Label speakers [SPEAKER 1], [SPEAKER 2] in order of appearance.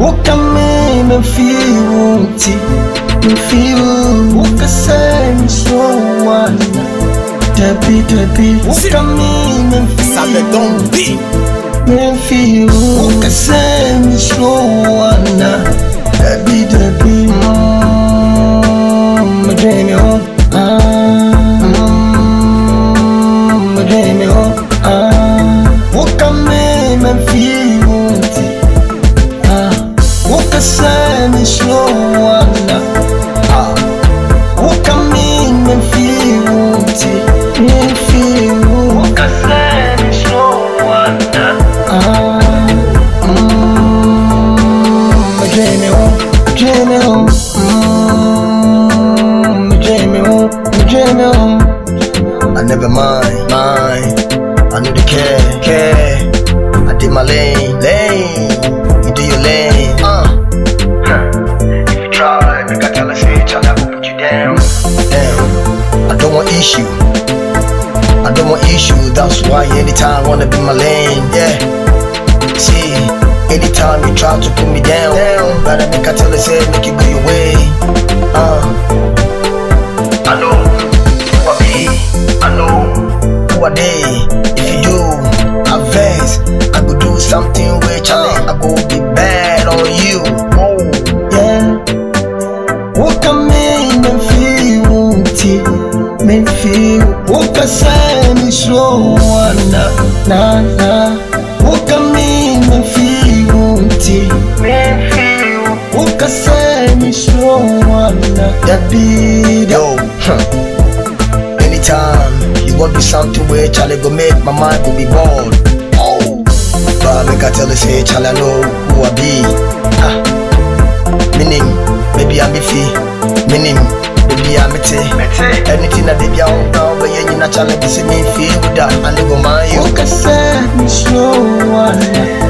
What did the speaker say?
[SPEAKER 1] Woka me me feel ti me feel Woka say me slow one Debi debi Woka me me
[SPEAKER 2] Ça me
[SPEAKER 1] feel
[SPEAKER 2] donne bi.
[SPEAKER 1] me feel Woka say me slow one Debi debi Mm, Me dream you Ah Mm, Me dream you Ah Woka me me feel ti Ah, Woka say me slow one Ah, Woka me me feel ti me feel Woka say me slow one Ah, mm, me dream me home, dream me home Mm, me dream me home, me dream me home I never mind, mind I know the care, care I did my lane, lane You do your lane, uh If you try, make I tell her, say, child, I will put you down Down I don't want issue I don't want issue, that's why anytime wanna be my lane, yeah See, anytime you try to put me down, down Better make I tell her, say, make you go your way, uh I know who I be, I know who I they. If you do, I vex. I go do something which I, I go be bad on you. Oh, yeah. What can make me feel ti me feel? What can say me slow na na na? What can make me feel ti me feel? What can say me slow na? That be yo. Huh. Anytime you want to do something where Charlie go make my mind go be bored. Oh, but make I tell you say Charlie I know who I be. Ah, meaning maybe I'm fee, meaning maybe I'm it. Anything that they be on now, but yeah, you not Charlie be see me feel with that and they go mind you. Okay, say me slow one.